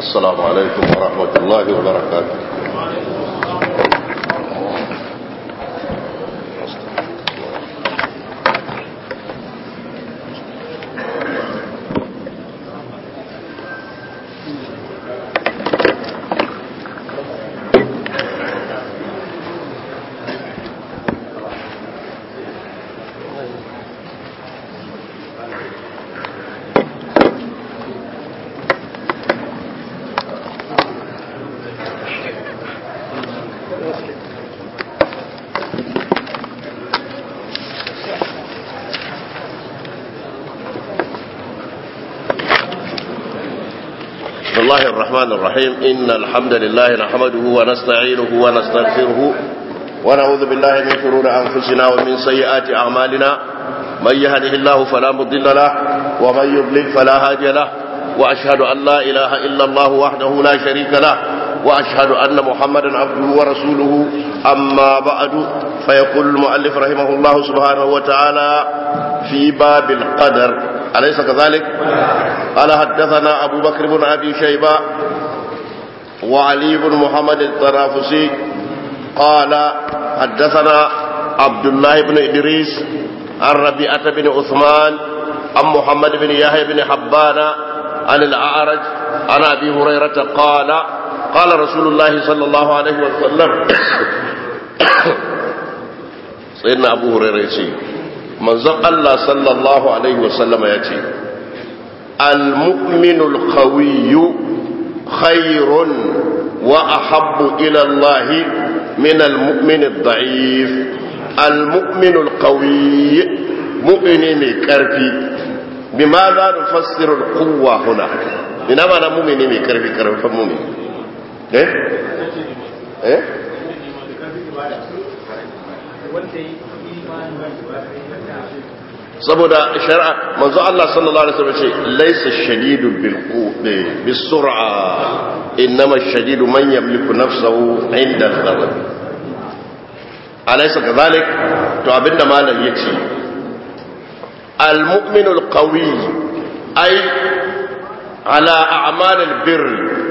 السلام عليكم ورحمة الله وبركاته بسم الله الرحمن الرحيم إن الحمد لله نحمده ونستعينه ونستغفره ونعوذ بالله من شرور أنفسنا ومن سيئات أعمالنا من يهده الله فلا مضل له ومن يضلل فلا هادي له وأشهد أن لا إله إلا الله وحده لا شريك له وأشهد أن محمدا عبده ورسوله أما بعد فيقول المؤلف رحمه الله سبحانه وتعالى في باب القدر أليس كذلك قال حدثنا أبو بكر بن أبي شيبة وعلي بن محمد الطرافسي قال حدثنا عبد الله بن إدريس عن ربيعة بن عثمان عن محمد بن يحيى بن حبان عن الأعرج عن أبي هريرة قال قال رسول الله صلى الله عليه وسلم سيدنا أبو هريرة يقول manzon Allah sallallahu Alaihi wasallama ya ce al-mu'minul qawiyyu khairun wa ahabbu ila Allah min al-mu'min ad-da'if al-mu'minul qawiyy mu'mini mai karfi bima za nufassiru al-quwwa huna ina ma na mu'mini mai karfi karfin mu'mini eh eh saboda shari'a manzo Allah sallallahu alaihi wasallam ce laysa shadidu bil quwwati bis sur'a innama shadidu man yamliku nafsahu inda al-ghadab alaysa kadhalik to abinda malam yace al-mu'minu al-qawi ay ala a'mal al-birr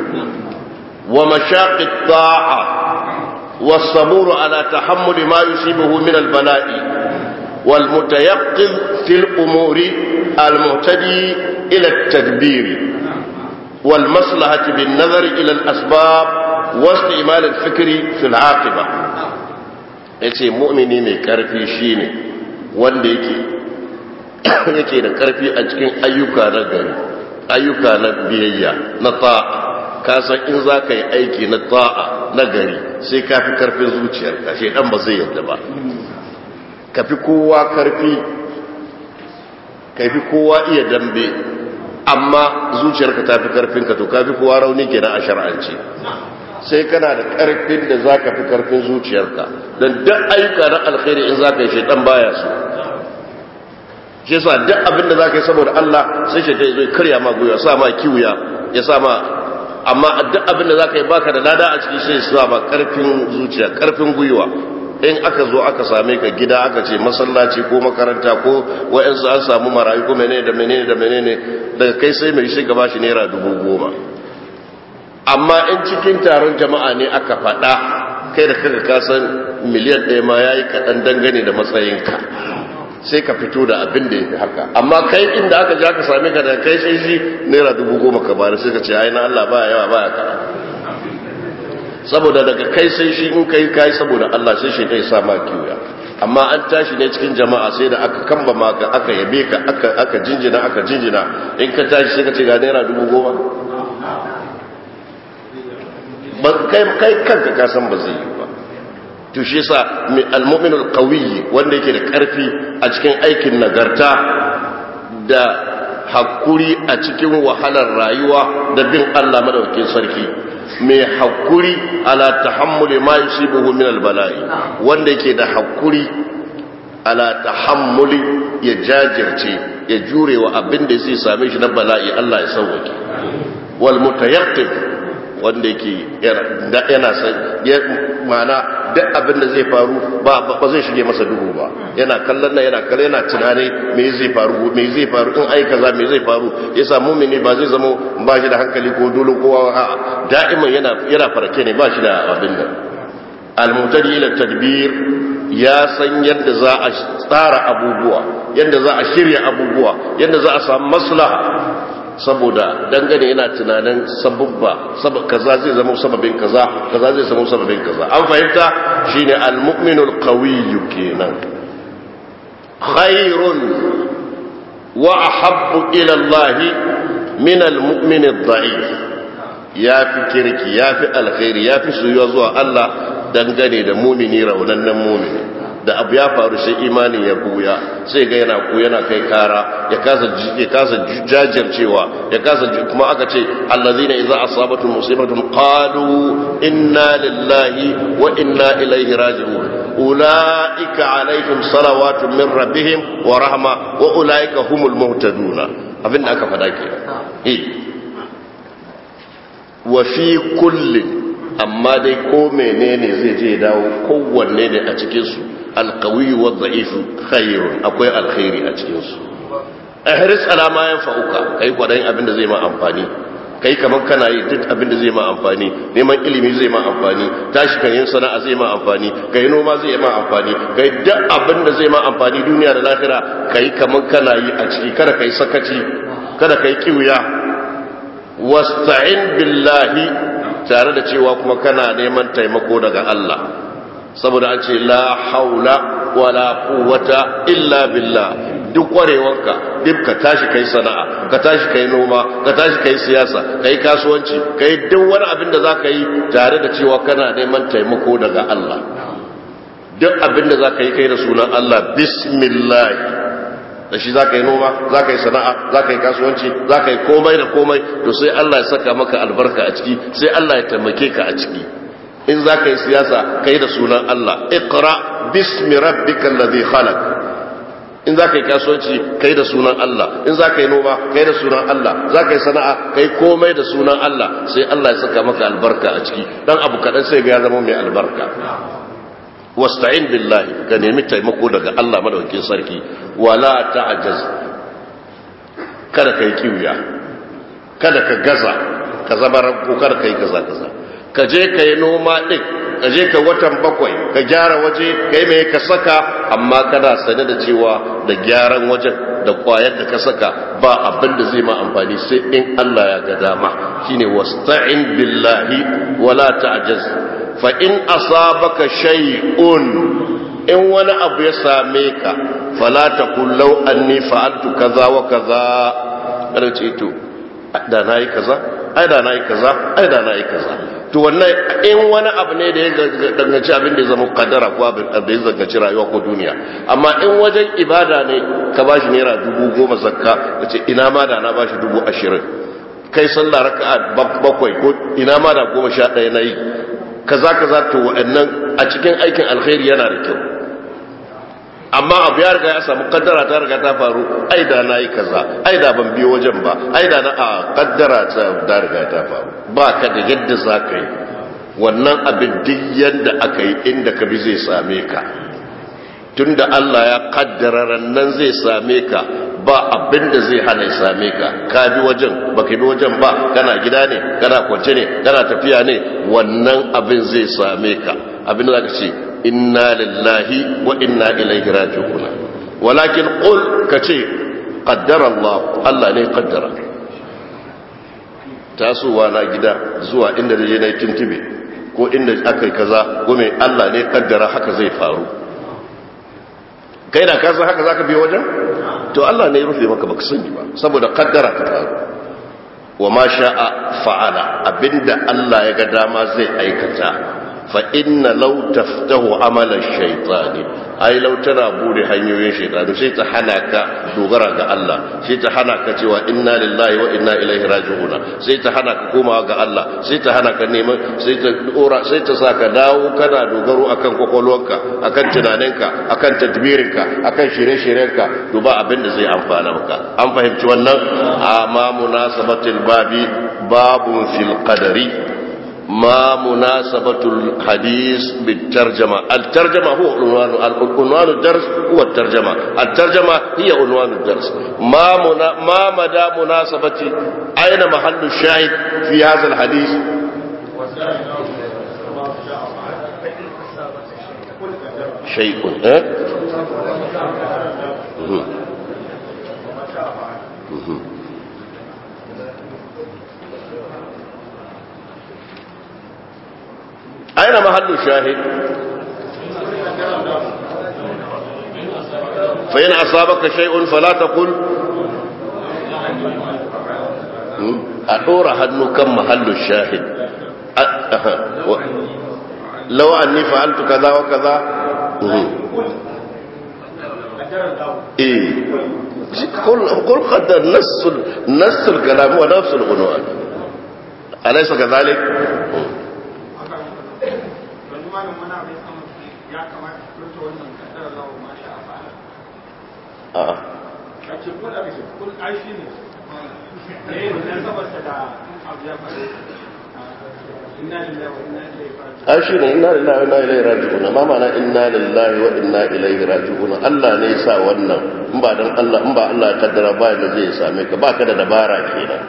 wa mashaq at-ta'a والصبور على تحمل ما يصيبه من البلاء والمتيقظ في الأمور المهتدي إلى التدبير والمصلحة بالنظر إلى الأسباب واستعمال الفكر في العاقبة yace mu'mini mai karfi shine wanda yake yake da karfi a cikin ayyuka na gari ayyuka na biyayya na ta'a ka san in za ka yi aiki na ta'a na gari sai ka fi karfin zuciyarka shedan ba zai yadda ba ka fi kowa karfi ka fi kowa iya dambe amma zuciyarka ta fi karfinka to ka fi kowa rauni kenan a shar'anci sai kana da karfin da za ka fi karfin zuciyarka don duk ayyuka na alkhairi in za ka yi shaidan baya su shi yasa duk abin da za ka yi saboda Allah sai shaidan ya zo karya ma gwiwa sa ma kiwiya ya sa ma amma duk abin da za ka yi baka da lada a ciki sai sa ma karfin zuciya karfin gwiwa in aka zo aka same ka gida aka ce masallaci ko makaranta ko wa'yansu an samu marayu ko menene da menene da menene daga kai sai mai shi gaba shi naira dubu goma amma in cikin taron jama'a ne aka faɗa kai da kaga kasan miliyan ɗaya ma ya yi kaɗan dangane da matsayinka sai ka fito da abin da ya fi haka amma kai inda aka ji aka same ka da kai sai shi naira dubu goma ka bari sai ka ce ai na Allah baya yawa baya kaɗan saboda daga kai sai shi in kai kai saboda Allah sai shi kai sa ma kiyoya amma an tashi ne cikin jama'a sai da aka kamba maka aka yabe ka aka aka jinjina aka jinjina in ka tashi sai ka ce ga naira dubu goma ba kai kai kanka ka san ba zai yi ba to shi yasa al-mu'minul qawi wanda yake da karfi a cikin aikin nagarta da hakuri a cikin wahalar rayuwa da bin Allah madaukakin sarki mai hakuri ala tahammuli ma yusibuhu min albala'i wanda yake da hakuri ala tahammuli ya jajirce ya jurewa abin da zai same shi na bala'i Allah ya sauwake wal mutayaqqib wanda yake yana san mana duk abin da zai faru ba ba zai shige masa duhu ba yana kallon nan yana kallon yana tunani me zai faru me zai faru in ai kaza me zai faru yasa mumini ba zai zama ba shi da hankali ko dole ko a da'iman yana yana farke ne ba shi da abin nan al-mutadi ila tadbir ya san yadda za a tsara abubuwa yadda za a shirya abubuwa yadda za a samu maslaha saboda dangane yana tunanin sababba kaza zai zama sababin kaza kaza zai zama sababin kaza an fahimta shine al-mu'minul qawiyyu kenan khairun wa ahabbu ila Allah min al-mu'min ad-da'if yafi kirki yafi alkhairi yafi soyuwa zuwa Allah dangane da mumini raunannen mumini da abu ya faru sai imanin ya buya sai ga yana ku yana kai kara ya kasa ya kasa jajircewa ya kasa kuma aka ce allazina idza asabatu musibatun qalu inna lillahi wa inna ilaihi raji'un ulaika alaihim salawatun min rabbihim wa rahma wa ulaika humul muhtaduna abinda aka fada ke eh wa fi kullin amma dai ko menene zai je dawo kowanne ne a cikinsu alkawiyu wa za'ifu khairun akwai alkhairi a cikinsu ihris alama yan fa'uka kai kwadayin abin da zai ma amfani kai kamar kana yi duk abin da zai ma amfani neman ilimi zai ma amfani tashi kan yin sana'a zai ma amfani kai noma zai ma amfani kai duk abin da zai ma amfani duniya da lahira kai kamar kana yi a ciki kada kai sakaci kada kai kiwiya wasta'in billahi tare da cewa kuma kana neman taimako daga Allah saboda an ce la haula wala quwwata illa billah duk kwarewarka duk ka tashi kai sana'a ka tashi kai noma ka tashi kai siyasa kai kasuwanci kai duk wani abin da zaka yi tare da cewa kana neman taimako daga Allah duk abin da zaka yi kai da sunan Allah bismillah da shi za ka yi noma za ka yi sana'a za ka yi kasuwanci za ka yi komai da komai to sai Allah ya saka maka albarka a ciki sai Allah ya taimake ka a ciki in za ka yi siyasa ka yi da sunan Allah iqra bismi rabbikal ladhi khalaq in za ka yi kasuwanci ka yi da sunan Allah in za ka yi noma ka yi da sunan Allah za ka yi sana'a ka yi komai da sunan Allah sai Allah ya saka maka albarka a ciki dan abu kaɗan sai ga ya zama mai albarka wasta'in billahi ka nemi taimako daga Allah madaukakin sarki wala ta'jaz kada kai kiwiya kada ka gaza ka zama ranko kada kai kaza kaza ka je ka yi noma din ka je ka watan bakwai ka gyara waje kai mai ka saka amma kana sane da cewa da gyaran wajen da kwayar da ka saka ba abin da zai ma amfani sai in Allah ya ga dama shine wasta'in billahi wala ta'jaz fa in asabaka shay'un in wani abu ya same ka fala taqul law anni fa'altu kaza wa kaza kada ce to da nayi kaza ai da nayi kaza ai da nayi kaza to wannan in wani abu ne da ya danganci abin da ya zama kaddara ko abin da ya zangaci rayuwa ko duniya amma in wajen ibada ne ka bashi naira dubu goma zakka kace ina ma da na bashi dubu ashirin kai sallah raka'a bakwai ko ina ma da goma sha ɗaya na yi kaza kaza to wa'annan a cikin aikin alkhairi yana da kyau amma abu ya riga ya samu kaddara ta riga ta faru ai da na yi kaza ai da ban biyo wajen ba ai da na a kaddara ta riga ta faru ba ka da yadda za ka yi wannan abin duk yadda aka yi inda ka bi zai same ka tunda Allah ya kaddara rannan zai same ka ba abin da zai hana ya same ka ka bi wajen ba ka bi wajen ba kana gida ne kana kwance ne kana tafiya ne wannan abin zai same ka abin da za ka ce inna lillahi wa inna ilaihi raji'un walakin qul kace qaddara Allah Allah ne qaddara tasowa na gida zuwa inda da je na tuntube ko inda akai kaza gome Allah ne qaddara haka zai faru kai da ka san haka zaka biyo wajen to Allah ne ya rufe maka baka sani ba saboda qaddara ta faru wa ma sha'a fa'ala abinda Allah ya ga dama zai aikata fa inna law taftahu amala shaytani ai law tana bude hanyoyin shaytani sai ta hana ka dogara ga Allah sai ta hana ka cewa inna lillahi wa inna ilaihi raji'un sai ta hana ka komawa ga Allah sai ta hana ka neman sai ta dora sai ta saka dawo kana dogaro akan kokolwarka akan tunaninka akan tadbirinka akan shirye-shiryenka duba abin da zai amfana maka an fahimci wannan amma munasabatul babi babun fil qadari ما مناسبة الحديث بالترجمة الترجمة هو عنوان عنوان الدرس هو الترجمة الترجمة هي عنوان الدرس ما منا ما مدى مناسبة أين محل الشاهد في هذا الحديث شيء أه؟ أين محل الشاهد فإن أصابك شيء فلا تقل أدور هنو كم محل الشاهد لو أني فعلت كذا وكذا إيه قل قل قدر نص نص الكلام ونفس العنوان أليس كذلك؟ malam wani abu ya samu ya kamata a furta wannan kaddara zawo ma sha a fara. a'a A ce kun a ce kun ai shi ne. Ne ne saboda da abu ya faru. Inna lillahi wa inna ilaihi raji'un. ai shi ne inna lillahi wa inna ilaihi raji'un ma ma'ana inna lillahi wa inna ilaihi raji'un Allah ne ya sa wannan in ba dan Allah in ba Allah ya kaddara ba da zai same ka ba ka da dabara kenan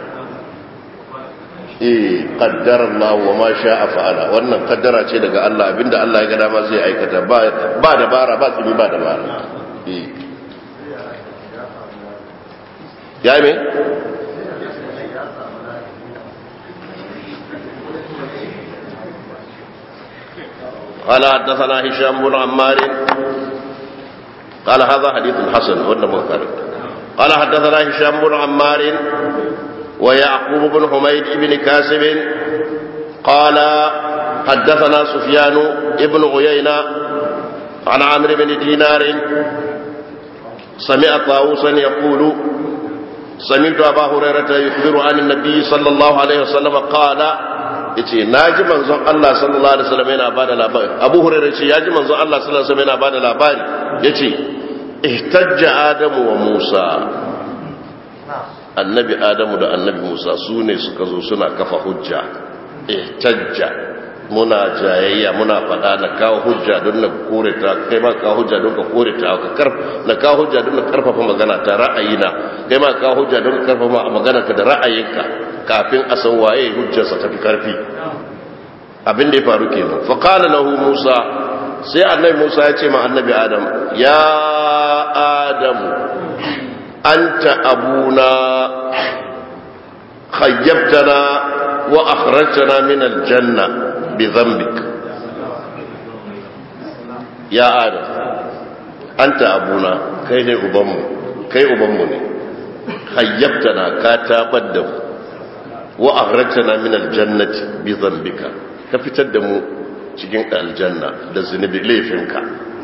eh qaddara Allah wa ma sha'a fa'ala wannan kaddara ce daga Allah abinda Allah ya ga dama zai aikata ba ba dabara ba tsimi ba dabara eh ya me قال حدثنا هشام بن عمار قال هذا حديث حسن ولا منكر قال حدثنا هشام بن عمار ويعقوب بن حميد بن كاسب قال حدثنا سفيان بن عيينة عن عمرو بن دينار سمع طاووسا يقول سمعت أبا هريرة يخبر عن النبي صلى الله عليه وسلم قال yace naji manzon Allah sallallahu alaihi wasallam yana bada labari Abu Hurairah yace yaji manzon Allah sallallahu alaihi wasallam yana bada labari yace ihtajja Adamu wa Musa annabi Adamu da annabi Musa su ne suka zo suna kafa hujja ihtajja muna jayayya muna faɗa na kawo hujja don na kore ta kai ma kawo hujja don ka kore ta ka karf na kawo hujja don na karfafa magana ta ra'ayina kai ma kawo hujja don ka karfafa magana ka da ra'ayinka kafin a san waye hujjarsa ta fi karfi abin da ya faru kenan fa qala lahu musa sai annabi musa ya ce ma annabi adam ya adamu anta abuna khayyabtana wa akhrajtana min aljanna bi dhanbik ya adam anta abuna kai ne ubanmu kai ubanmu ne khayyabtana ka tabar da mu wa akhrajtana min aljannati bi dhanbika ka fitar da mu cikin aljanna da zunubi laifinka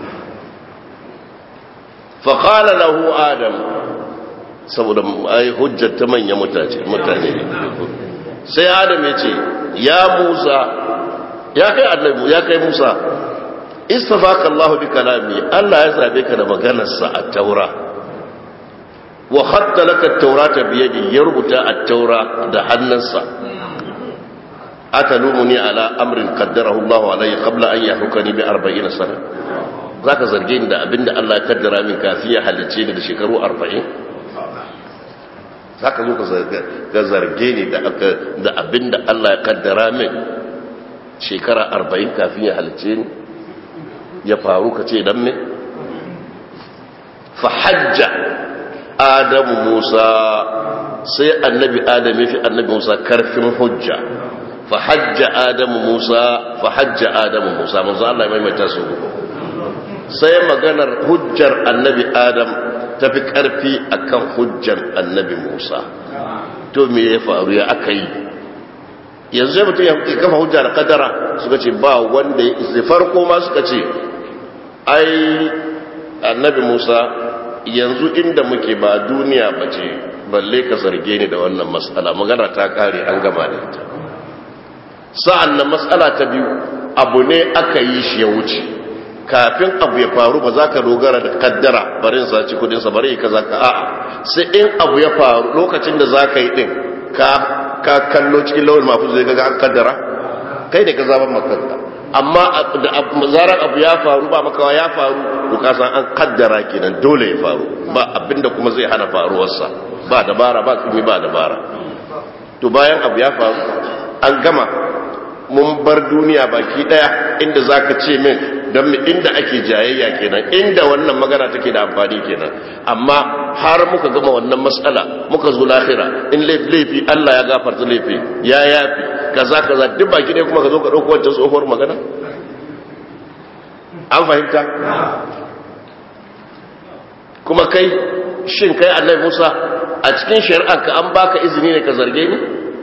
fa qala lahu adam saboda ai hujjar ta manya mutane mutane sai adam ya ce ya musa ya kai annabi ya kai musa istafaka allah bi kalami allah ya zabe ka da maganarsa a taura wa hatta laka taurata biyadi ya rubuta at-taura da hannunsa atalumuni ala amrin qaddarahu Allah alayya qabla an yahrukani bi 40 sana zaka zarge ni da abinda Allah ya kaddara min kafin ya halice ni da shekaru 40 zaka zo ka zarge ni da da abinda Allah ya kaddara min shekara 40 kafin ya halice ni ya faru ka ce dan me fa hajja adamu musa sai annabi adam ya fi annabi musa karfin hujja fa hajja adamu musa fa hajja adamu musa manzo Allah ya maimaita su sai maganar hujjar annabi adam ta fi karfi akan hujjar annabi musa to me ya faru ya aka yi yanzu ya mutum ya kafa hujja da kadara suka ce ba wanda ya isi farko ma suka ce ai annabi musa yanzu inda muke ba duniya ba ce balle ka zarge ni da wannan matsala magana ta kare an gama da ita sa'an nan matsala ta biyu abu ne aka yi shi ya wuce kafin abu ya faru ba za ka dogara da kaddara barin saci kudinsa bari ka za ka a'a sai in abu ya faru lokacin da za ka yi din ka kallo cikin lawan mafi zai gaga an kaddara kai ne ka zaban makanka amma da zarar abu ya faru ba makawa ya faru to ka san an kaddara kenan dole ya faru ba abinda kuma zai hana faruwarsa ba dabara ba tsimi ba dabara to bayan abu ya faru an gama mun bar duniya baki daya inda zaka ce min don inda ake jayayya kenan inda wannan magana take da amfani kenan amma har muka gama wannan matsala muka zo lahira in laifi Allah ya gafarta laifi ya yafi kaza kaza duk baki daya kuma ka zo ka dauko wancan tsohuwar magana an fahimta kuma kai shin kai Allah Musa a cikin shari'arka an baka izini ne ka zarge ni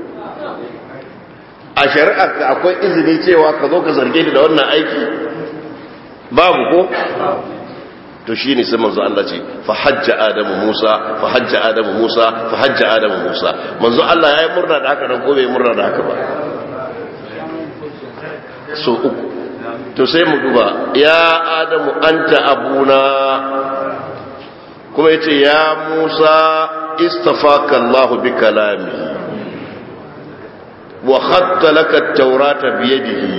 a shari'arka akwai izini cewa ka zo ka zarge ni da wannan aiki babu ko to shi ne sai manzo Allah ce fa hajja adamu Musa fa hajja adamu Musa fa hajja adamu Musa manzo Allah yayi murna da haka nan ko bai murna da haka ba so uku to sai mu duba ya adamu anta abuna kuma yace ya Musa istafaka Allah bi kalami wa khatta laka at-taurata bi yadihi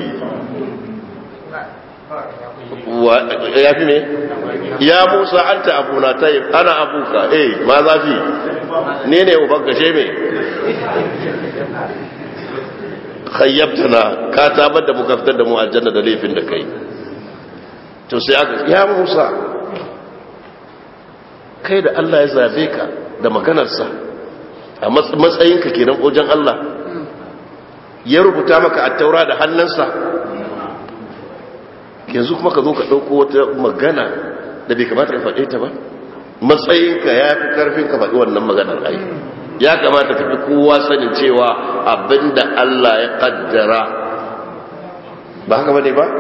ya fi me ya musa an ta abuna ta yi ana abuka eh ma zafi ne ne uban gashe me khayyabta na ka tabar da muka fitar da mu aljanna da laifin da kai to sai aka ya musa kai da Allah ya zabe ka da maganarsa a matsayinka kenan wajen Allah ya rubuta maka a taura da hannunsa yanzu kuma ka zo ka ɗauko wata magana da bai kamata ka faɗe ta ba matsayinka ya fi ƙarfin ka faɗi wannan maganar ai ya kamata ka fi kowa sanin cewa abinda Allah ya ƙaddara ba haka bane ba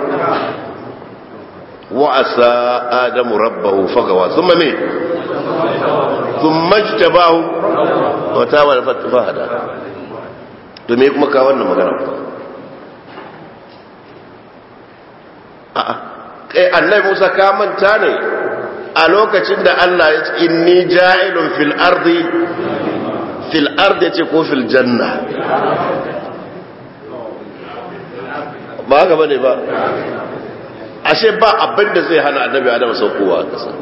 wa'asa adamu rabbahu fagawa thumma me thumma jtabahu wa tawalla fatfahada to me kuma ka wannan magana kai annai musa ka manta ne a lokacin da allah ya ce inni ja'ilun fil ardi fil ardi ce ko fil janna ba haka bane ba ashe ba abin da zai hana annabi adam saukowa a kasa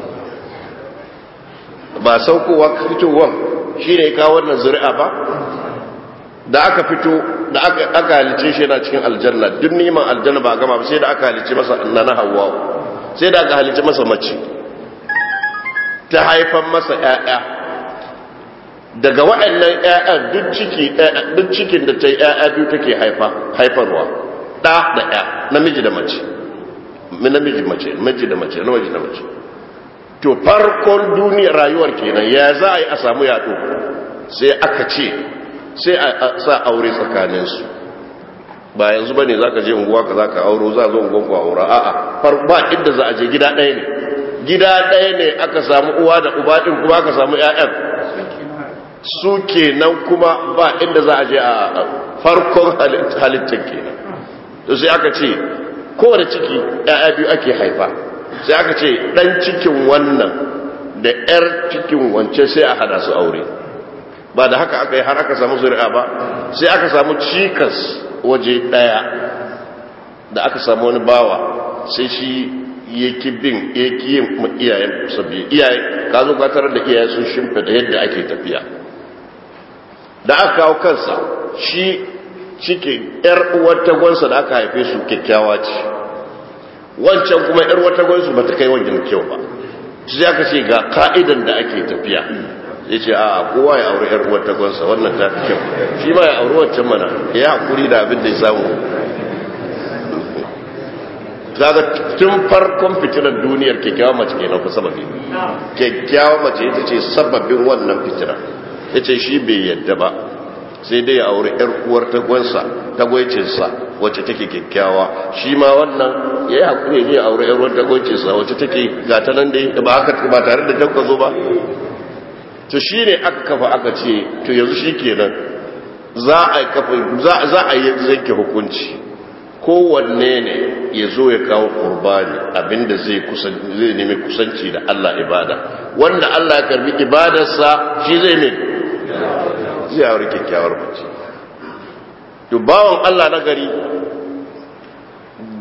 ba saukowa fitowar shi ne kawo wannan zuri'a ba da aka fito da aka halice shi yana cikin aljanna duk neman aljanna ba gama ba sai da aka halice masa na hawa sai da aka halice masa mace ta haifan masa ƴaƴa daga waɗannan ƴaƴan duk ciki duk cikin da ta yi ƴaƴa biyu take haifa haifarwa ɗa da ƴa namiji da mace namiji mace miji da mace namiji da mace to farkon duniyar rayuwar kenan ya za a yi a samu yaɗo sai aka ce sai a sa aure tsakaninsu ba yanzu ba ne za ka je unguwa ka za ka auro za zo unguwan ku aura a'a ba inda za a je gida ɗaya ne gida ɗaya ne aka samu uwa da uba ɗin kuma aka samu ƴaƴan su kenan kuma ba inda za a je a farkon halittar kenan to sai aka ce kowane ciki ƴaƴa biyu ake haifa sai aka ce ɗan cikin wannan da ƴar cikin wance sai a hada su aure ba da haka aka yi har aka samu zuri'a ba sai aka samu cikas waje daya da aka samu wani bawa sai shi yake bin yake yin iyayen sabbi iyaye ka zo ka tarar da iyaye sun shimfa da yadda ake tafiya da aka kawo kansa shi cikin yar uwar tagonsa da aka haife su kyakkyawa ce wancan kuma yar uwar tagonsu ba ta kai wajen kyau ba sai aka ce ga ka'idan da ake tafiya ya ce a kowa ya auri yar uwar tagonsa wannan ta fi kyau shi ma ya auri wancan mana ya hakuri da abin da ya samu kaga tun farkon fitinar duniyar kyakkyawa mace kenan ku sababi kyakkyawa mace ita ce sababin wannan fitinar ya ce shi bai yadda ba sai dai ya auri yar uwar tagonsa tagwaicinsa wacce take kyakkyawa shi ma wannan ya yi hakuri ne ya auri yar uwar tagwaicinsa wacce take gata nan dai ba tare da tabka zo ba to shi ne aka kafa aka ce to yanzu shi kenan za a yi zanke hukunci kowanne ne ya zo ya kawo kurbani abinda zai nemi kusanci da Allah ibada wanda Allah ya karbi ibadarsa shi zai ne zai aure kyakkyawar mace to bawon Allah na gari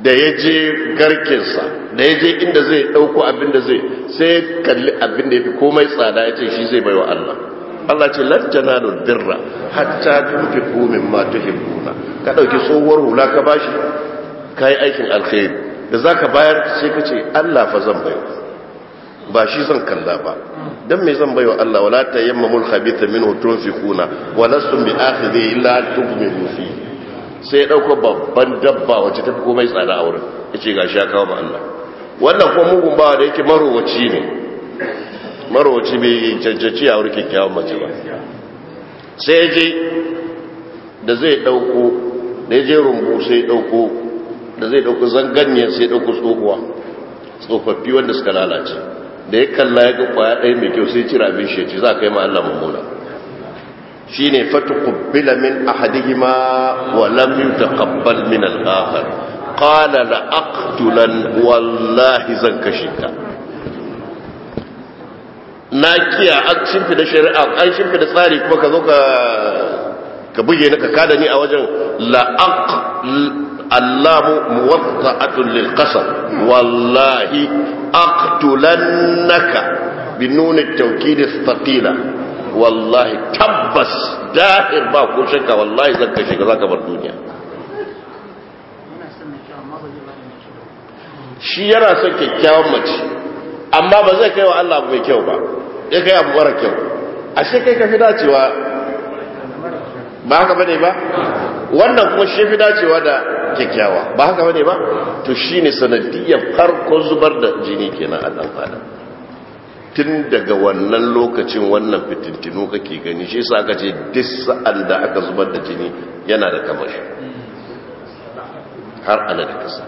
da ya je garkinsa da ya je inda zai ɗauko abin da zai sai kalli abin da ya fi komai tsada ya ce shi zai baiwa Allah Allah ce lan tanalu birra hatta tunfiqu mimma tuhibbuna ka dauki tsohuwar hula ka bashi kai aikin alkhairi da zaka bayar sai ka ce Allah fa zan baiwa ba shi zan kalla ba dan me zan baiwa Allah wala tayammamul khabitha minhu tunfiquna wa lastum bi akhidhi illa tughmidu fi sai ya dauko babban dabba wacce ta fi komai tsada a wurin yace gashi ya kawo ma Allah wannan kuma mugun bawa da yake marowaci ne marowaci bai cancanci a wurin kyakkyawan mace ba sai ya je da zai dauko da ya je rumbu sai ya dauko da zai dauko zanganyen sai ya dauko tsohuwa tsofaffi wanda suka lalace da ya kalla ya ga kwaya ɗaya mai kyau sai cira abin shi ce za ka yi ma Allah mummuna shi ne fata kubbila min ahadihima wa lam yutaqabbal min al-akhar qala la aqtulan wallahi zan kashe ka na kiya an shimfida shari'a an shimfida tsari kuma ka zo ka ka buge ni ka kada ni a wajen la aq allamu muwatta'atun lil qasam wallahi aqtulannaka binun at-tawkid ath-thaqila wallahi tabbas dahir ba ko shakka wallahi zan kashe ka zaka bar duniya shi yana son kyakkyawan mace amma ba zai kai wa Allah mai kyau ba ya kai abu mara kyau ashe kai ka fi dacewa ba haka bane ba wannan kuma shi fi dacewa da kyakkyawa ba haka bane ba to shine sanadiyar farkon zubar da jini kenan a dan adam tun daga wannan lokacin wannan fitintinu kake gani shi yasa aka ce duk sa'an da aka zubar da jini yana da kamashi har ana da kasa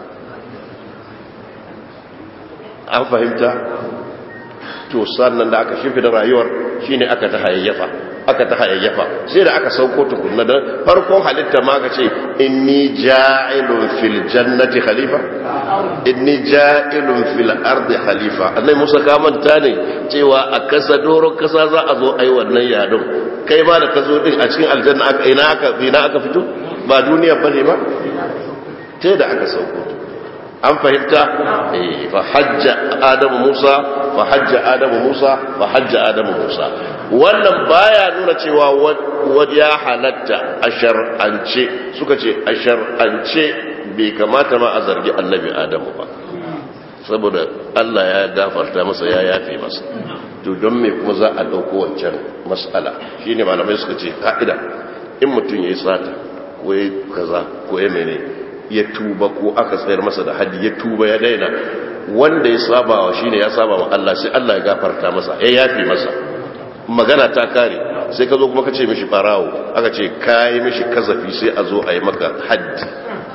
an fahimta to sannan da aka shifi da rayuwar shine aka ta hayayyafa aka ta hayayyafa sai da aka sauko tukunna da farkon halitta ma ka ce inni ja'ilun fil jannati khalifa inni ja'ilun fil ardi khalifa annai musa ka manta ne cewa a kasa doron kasa za a zo ai wannan yadon kai ma da ka zo din a cikin aljanna aka ina aka ina aka fito ba duniya bane ba sai da aka sauko an fahimta fa hajja adamu musa fa hajja adamu musa fa hajja adamu musa wannan baya nuna cewa wani ya halatta a shar'ance suka ce a shar'ance bai kamata ma a zargi annabi adamu ba saboda allah ya gafarta masa ya yafe masa to don me kuma za a ɗauko wancan matsala shine malamai suka ce ka'ida in mutum ya yi sata ko ya kaza ko ya mene ya tuba ko aka tsayar masa da haddi ya tuba ya daina wanda ya saba wa shine ya saba wa Allah sai Allah ya gafarta masa ya yafe masa magana ta kare sai ka zo kuma ka ce mishi farawo aka ce kai mishi kazafi sai a zo a yi maka haddi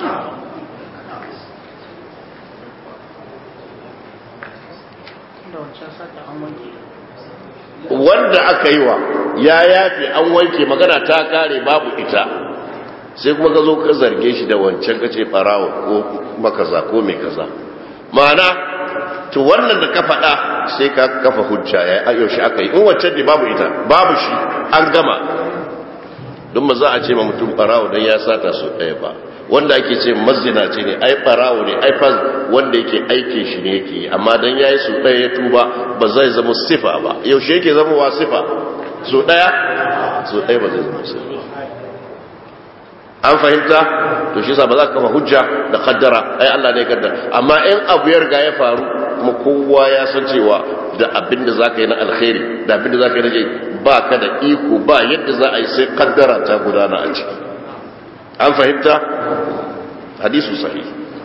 wanda aka yi wa ya yafe an wanke magana ta kare babu ita sai kuma ka zo ka zarge shi da wancan ka ce farawa ko makaza ko mai kaza ma'ana to wannan da ka faɗa sai ka kafa hujja ya yi yaushe aka yi in wancan ne babu ita babu shi an gama don ma za a ce ma mutum farawa don ya sata su ɗaya ba wanda ake ce mazina ce ne ai farawo ne ai faz wanda yake aike shi ne yake yi amma don ya yi su ɗaya ya tuba ba zai zama sifa ba yaushe yake zama wa sifa su ɗaya su ɗaya ba zai zama sifa an fahimta to shi ba za ka kafa hujja da kaddara ai Allah ne kaddara amma in abu ya riga ya faru kuma kowa ya san cewa da abin da zaka yi na alkhairi da abin da zaka yi na ba ka da iko ba yadda za a yi sai kaddara ta gudana a ciki an fahimta hadisu sahih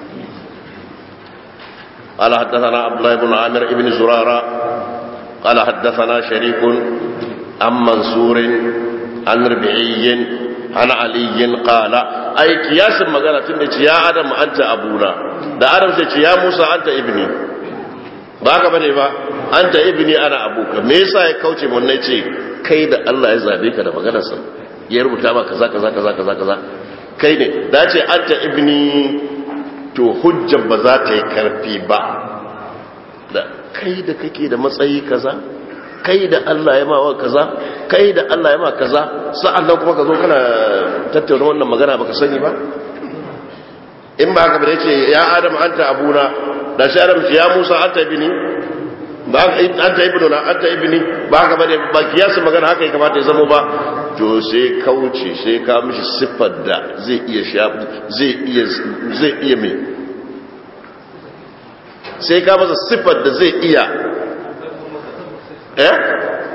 قال حدثنا عبد الله بن عامر بن زرارة قال حدثنا شريك عن منصور عن ربعي عن علي قال اي قياس magana tun da ya adam anta abuna da adam sai ce ya musa anta ibni ba ka bane ba anta ibni ana abuka me yasa ya kauce mun ne ce kai da Allah ya zabe ka da maganar sa ya rubuta ba kaza kaza kaza kaza kaza kai ne da ce anta ibni to hujjar ba za ta yi karfi ba da kai da kake da matsayi kaza kai da Allah ya mawa kaza kai da Allah ya ma kaza sa'an nan kuma ka zo kana tattauna wannan magana baka sani ba in ba haka ba da ce ya adam anta abuna da shi adam ce ya musa anta ibni ba anta ibnuna anta ibni ba haka ba ne ba kiyasa magana haka ya kamata ya zama ba to sai kauce sai ka mishi siffar da zai iya sha zai iya zai iya mai sai ka masa siffar da zai iya eh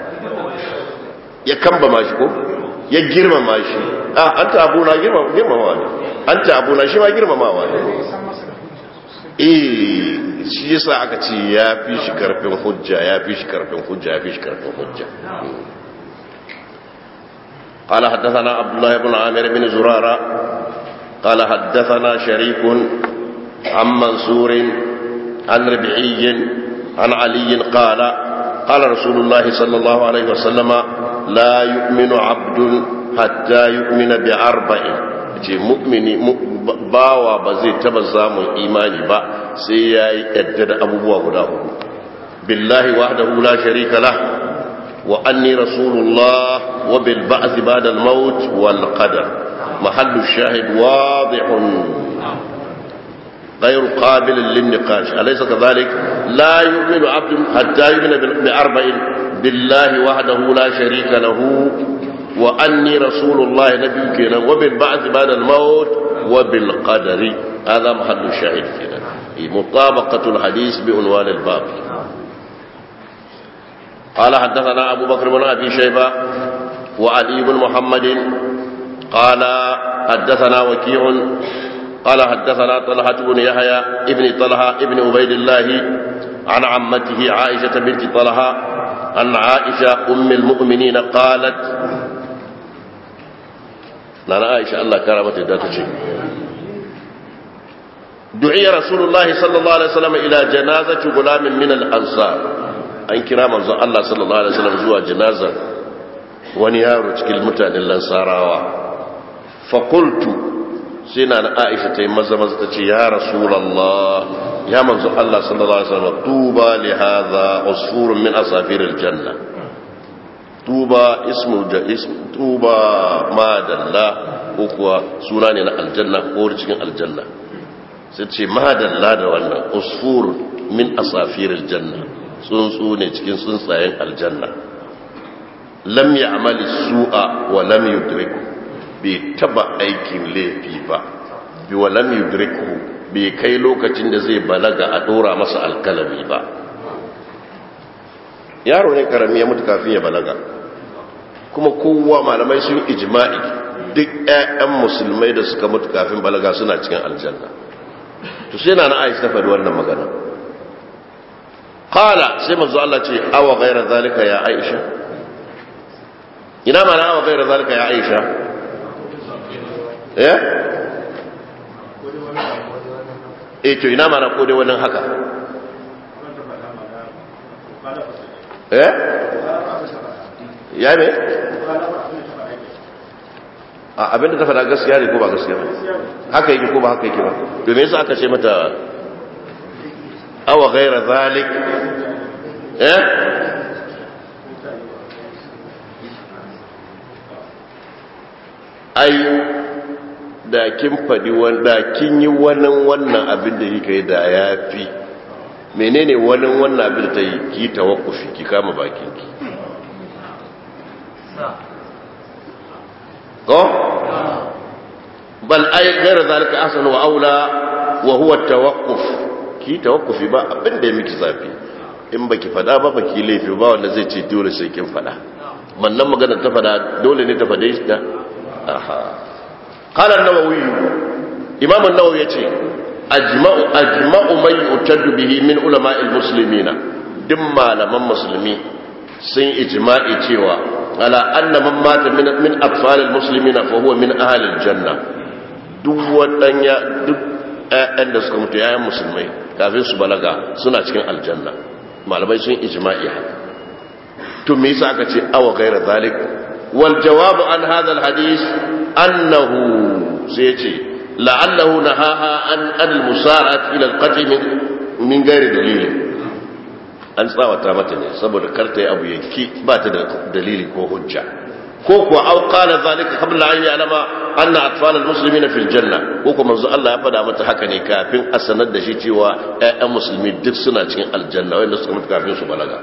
ya kamba mashi ko ya girmama shi ah an ta abuna girmamawa ne an ta abuna shi ma girmamawa ne eh shi yasa aka ce ya fi shi karfin hujja ya fi shi karfin hujja ya fi shi karfin hujja قال حدثنا عبد الله بن عامر بن زرارة قال حدثنا شريك عن منصور عن ربعي عن علي قال قال رسول الله صلى الله عليه وسلم لا يؤمن عبد حتى يؤمن بأربع ce mu'mini bawa ba zai taba samun imani ba sai ya yi yadda da abubuwa guda hudu billahi wahdahu la sharika lah wa anni rasulullah wa bil ba'th ba'da al maut wal qadar mahallu shahid wadihun غير قابل للنقاش أليس كذلك لا يؤمن عبد حتى يؤمن بأربع بالله وحده لا شريك له وأني رسول الله نبيك وبالبعث بعد الموت وبالقدر هذا محل الشاهد كده مطابقة الحديث بعنوان الباب قال حدثنا أبو بكر بن أبي شيبة وعلي بن محمد قال حدثنا وكيع قال حدثنا طلحة بن يحيى ابن طلحة ابن عبيد الله عن عمته عائشة بنت طلحة عن عائشة أم المؤمنين قالت نانا عائشة الله كرمت ذاتك دعي رسول الله صلى الله عليه وسلم إلى جنازة غلام من الأنصار أن كرام الله صلى الله عليه وسلم زوى جنازة ونيار تكل متان الأنصار فقلت sai na na aisha ta yi maza maza ta ce ya rasulallah ya manzo Allah sallallahu alaihi wasallam tuba li hadha usfurun min asafir aljanna tuba ismu da ismu tuba madalla ko kuwa suna ne na aljanna ko cikin aljanna sai ce madalla da wannan usfur min asafir aljanna tsuntsu ne cikin tsuntsayen aljanna lam ya'mali su'a wa lam yudriku bai taba aikin laifi ba bi walam yudriku bai kai lokacin da zai balaga a dora masa alkalami ba yaro ne karami ya mutu kafin ya balaga kuma kowa malamai sun ijma'i duk ƴaƴan musulmai da suka mutu kafin balaga suna cikin aljanna to sai na na Aisha ta faɗi wannan magana qala sai manzo Allah ce awa ghaira zalika ya Aisha ina ma na awa ghaira zalika ya Aisha eh eh to ina mana ko dai wannan haka eh ya me a abinda ta faɗa gaskiya ne ko ba gaskiya ba haka yake ko ba haka yake ba to me yasa aka ce mata awa ghaira zalik eh ai da kin faɗi wanda kin yi wannan wannan abin da kika yi da ya fi menene wannan wannan abin da ta yi ki tawakkufi ki kama bakinki ko bal ay ghayra zalika ahsan wa aula wa huwa tawakkuf ki tawakkufi ba abin da ya miki zafi in baki fada ba baki laifi ba wanda zai ce dole sai kin fada wannan magana ta fada dole ne ta fade shi da aha قال النووي امام النووي yace ajma'u ajma'u man yutaddu bihi min ulama almuslimina duk malaman musulmi sun ijma'i cewa ala anna man mata min min atfal almuslimina fa huwa min ahli aljanna duk wadanya duk ƴaƴan da suka mutu ƴaƴan musulmai kafin su balaga suna cikin aljanna malamai sun ijma'i haka to me yasa aka ce awa gaira zalik wal jawabu an hadha alhadith أنه سيتي لعله نهاها عن المسارعة إلى القتل من, من غير دليل an tsawata mata ne saboda karta yi abu yanki ba ta da dalili ko hujja ko kuwa au qala zalika qabla an ya'lama anna atfal almuslimin fil janna ko kuma manzo Allah ya fada mata haka ne kafin a sanar da shi cewa ƴaƴan musulmi duk suna cikin aljanna wanda suka mutu kafin su balaga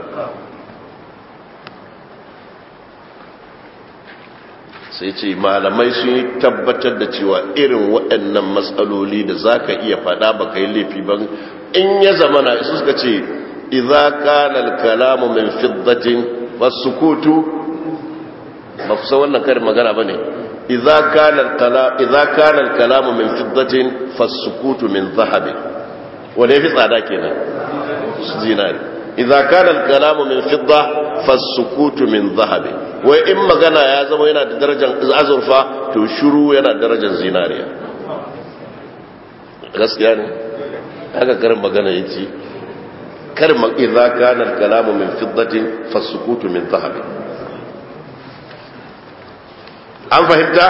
sai ce malamai sun yi tabbatar da cewa irin waɗannan matsaloli da za ka iya faɗa ba ka yi laifi ban in ya zama na isu suka ce idza kana al-kalamu min fiddatin fasukutu ba ku san wannan karin magana bane idza kana al-kalam idza kana al-kalamu min fiddatin fasukutu min dhahabi wanda yafi tsada kenan zinari idza kana al-kalamu min fidda fasukutu min dhahabi wai in magana ya zama yana da darajar azurfa to shiru yana da darajar zinariya gaskiya ne haka karin magana yace karin idza kana al-kalamu min fiddatin fasukutu min dhahabi an fahimta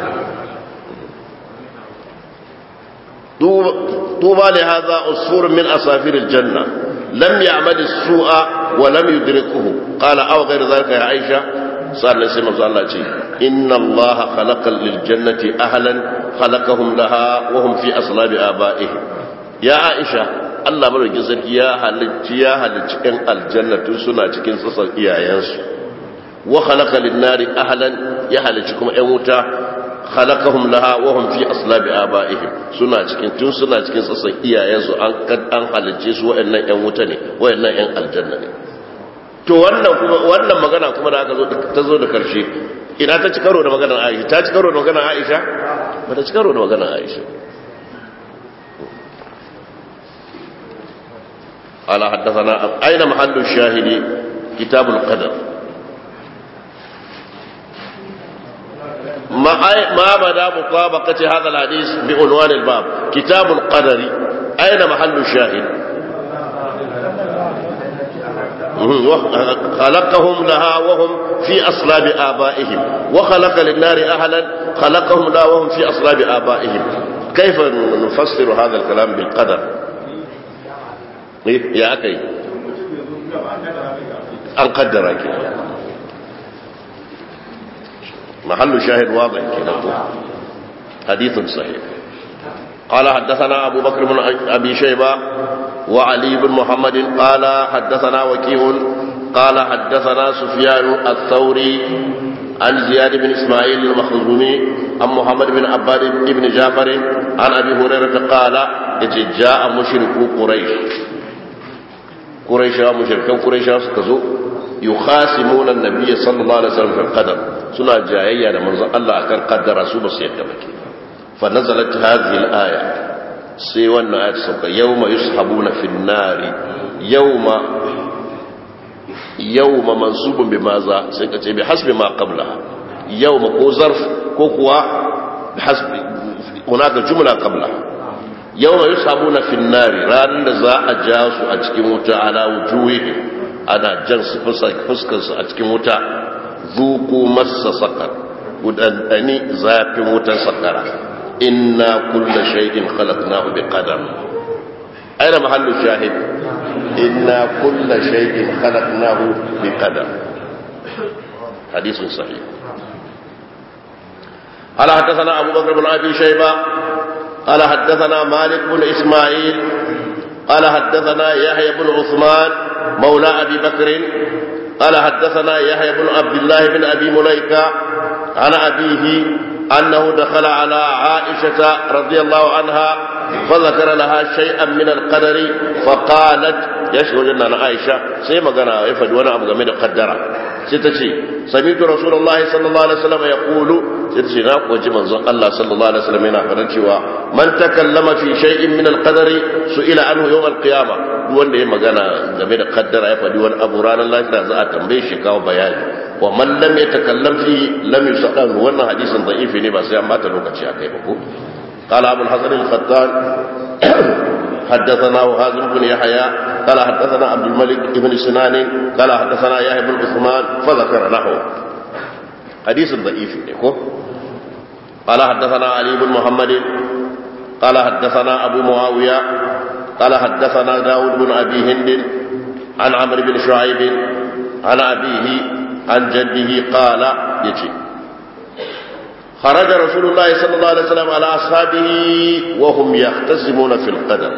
طوبى لهذا عصفور من أصافير الجنة لم يعمل السوء ولم يدركه قال أو غير ذلك يا عائشة صار نسيم الله شيء إن الله خلق للجنة أهلا خلقهم لها وهم في أصلاب آبائهم يا عائشة Allah madaukin sarki ya halicci ya halicci ɗan aljanna tun suna cikin sassan iyayensu wa khalaqa lin-nari ahlan ya halicci kuma ɗan wuta khalaqahum laha wa hum fi aslabi abaihim suna cikin tun suna cikin sassan iyayensu an an halicce su waɗannan ɗan wuta ne waɗannan ɗan aljanna ne to wannan kuma wannan magana kuma da aka zo ta zo da karshe ina ta ci karo da maganar Aisha ta ci karo da maganar Aisha ba ta ci karo da maganar Aisha قال حدثنا أين محل الشاهد كتاب القدر ما ما مدى مطابقة هذا الحديث بعنوان الباب كتاب القدر أين محل الشاهد خلقهم لها وهم في أصلاب آبائهم وخلق للنار أهلا خلقهم لها وهم في أصلاب آبائهم كيف نفسر هذا الكلام بالقدر ya aka yi an kaddara ke mahallu shahid wadai ke nan hadithun sahih قال حدثنا أبو بكر بن أبي شيبة وعلي بن محمد قال حدثنا وكيع قال حدثنا سفيان الثوري عن زياد بن إسماعيل المخزومي عن محمد بن عباد بن جعفر عن أبي هريرة قال جاء مشركو قريش قريشا مشركان قريشا سكزو يخاصمون النبي صلى الله عليه وسلم في القدر سنة جاية من الله أكر قدر رسول سيدة مكي فنزلت هذه الآية سيوى الآية سوك يوم يسحبون في النار يوم يوم منصوب بماذا سيكتي بحسب ما قبلها يوم كو ظرف كو كوا بحسب هناك جملة قبلها yau mai samu na finnari ranar da za a ja su a cikin wuta ana wujuhi ana jan su fuskarsu a cikin wuta zuku masa sakar gudandani zafin wutan sakara inna kulla shay'in khalaqnahu bi qadar aina mahallu shahid inna kulla shay'in khalaqnahu bi qadar hadithun sahih قال حدثنا أبو بكر بن أبي شيبة قال حدثنا مالك بن إسماعيل قال حدثنا يحيى بن عثمان مولى أبي بكر قال حدثنا يحيى بن عبد الله بن أبي مليكة عن أبيه أنه دخل على عائشة رضي الله عنها فذكر لها شيئا من القدر فقالت يشهد أن عائشة سيما كان يفد وانا أبو غميد قدر ستشي سمعت رسول الله صلى الله عليه وسلم يقول ستشي ناق وجه منظر الله صلى الله عليه وسلم هنا فرنشوا من تكلم في شيء من القدر سئل عنه يوم القيامة wanda ya magana game da kaddara ya faɗi wani abu ranar lafiya za a tambaye shi kawo bayani wa man lam yatakallam fi lam yusadan wannan hadisin da'ifi ne ba sai an bata lokaci a kai ba ko قال ابو الحسن الخطان حدثنا هازم بن يحيى قال حدثنا عبد الملك بن سنان قال حدثنا يحيى بن عثمان فذكر له حديث ضعيف نيكو قال حدثنا علي بن محمد قال حدثنا ابو معاويه قال حدثنا داود بن ابي هند عن عمرو بن شعيب عن ابيه عن جده قال يجي خرج رسول الله صلى الله عليه وسلم على أصحابه وهم يختصمون في القدر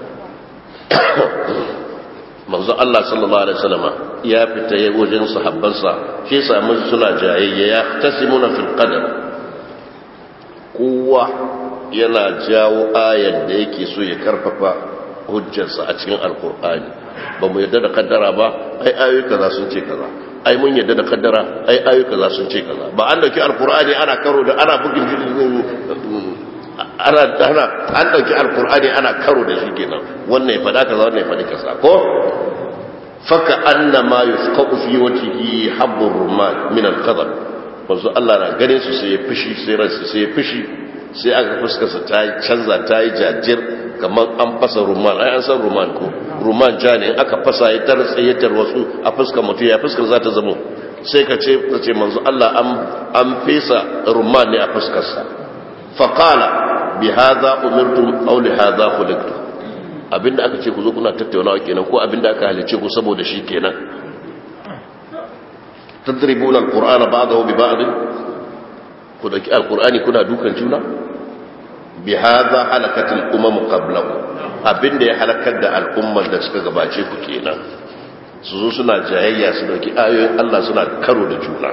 manzo Allah sallallahu alaihi wasallam ya fita ya wajen sahabbansa shi yasa mun suna jayayya ya tasimuna fil qadar kowa yana jawo ayar da yake so ya karfafa hujjarsa a cikin alkur'ani ba mu yadda da kaddara ba ai ayoyi kaza sun ce kaza ai mun yadda da kaddara ai ayoyi kaza sun ce kaza ba an dauki alkur'ani ana karo da ana bugin ana ana an dauki alkur'ani ana karo da shi kenan wannan ya fada kaza wannan ya fadi kaza ko faka anna ma yusqatu fi wajhihi habbur rumman min al-qadar wanzu Allah na ganin su sai ya fishi sai ransu sai ya fishi sai aka fuskarsa ta yi canza ta yi jajir kamar an fasa rumman ai an san rumman ko rumman ja ne aka fasa ya tarsa ya tarwasu a fuskar mutum ya fuskar za ta zama sai ka ce ka ce manzo Allah an fesa rumman ne a fuskarsa faqala bi hadha umirtum aw li hadha khuliqtum abinda aka ce ku zo kuna tattaunawa kenan ko abinda aka halice ku saboda shi kenan tadribuna alqur'ana ba'dahu bi ba'd ku daki alqur'ani kuna dukan juna bi hadha halakatul umam qablakum abinda ya halakar da al'ummar da suka gabace ku kenan su zo suna jayayya su dauki ayoyin Allah suna karo da juna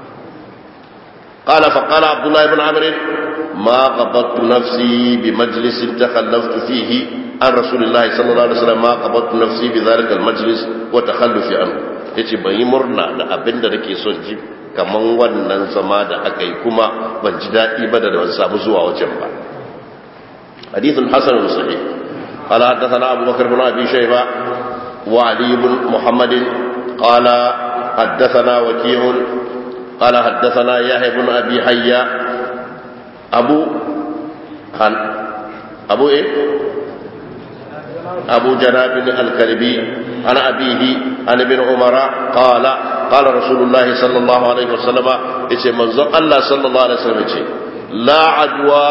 قال فقال عبد الله بن عمرو ما قبضت نفسي بمجلس تخلفت فيه عن رسول الله صلى الله عليه وسلم ما قبضت نفسي بذلك المجلس وتخلفي عنه yace ban yi murna da abin da nake son ji kaman wannan zama da aka yi kuma ban ji daɗi ba da ban samu zuwa wajen ba hadithun hasan sahih قال حدثنا أبو بكر بن أبي شيبة وعلي بن محمد قال حدثنا وكيع قال حدثنا يحيى بن أبي حيا أبو هن أبو إيه أبو جناب الكلبي عن أبيه عن ابن عمر قال قال رسول الله صلى الله عليه وسلم إيش منظر الله صلى الله عليه وسلم إيش لا عدوى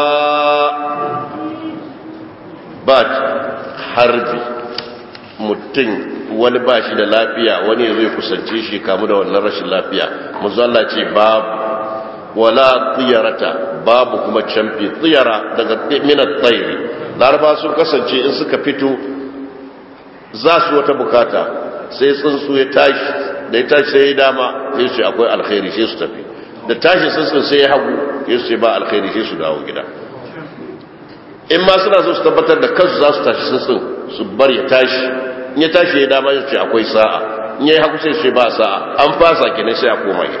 بات حربي mutum wani ba shi da lafiya wani ya zai kusance shi kamu da wannan rashin lafiya manzo Allah ce babu wala tsiyarata babu kuma camfi tsiyara daga minat tsairi laraba sun kasance in suka fito za su wata bukata sai tsuntsu ya tashi da ya tashi sai ya dama sai su akwai alkhairi sai su tafi da tashi tsuntsun sai ya hagu sai su ba alkhairi sai su dawo gida in ma suna so su tabbatar da kansu za su tashi tsuntsun su bar ya tashi in ya tashi ya dama ya ce akwai sa'a in ya yi hagu sai su ba sa'a an fasa kenan sai a koma gida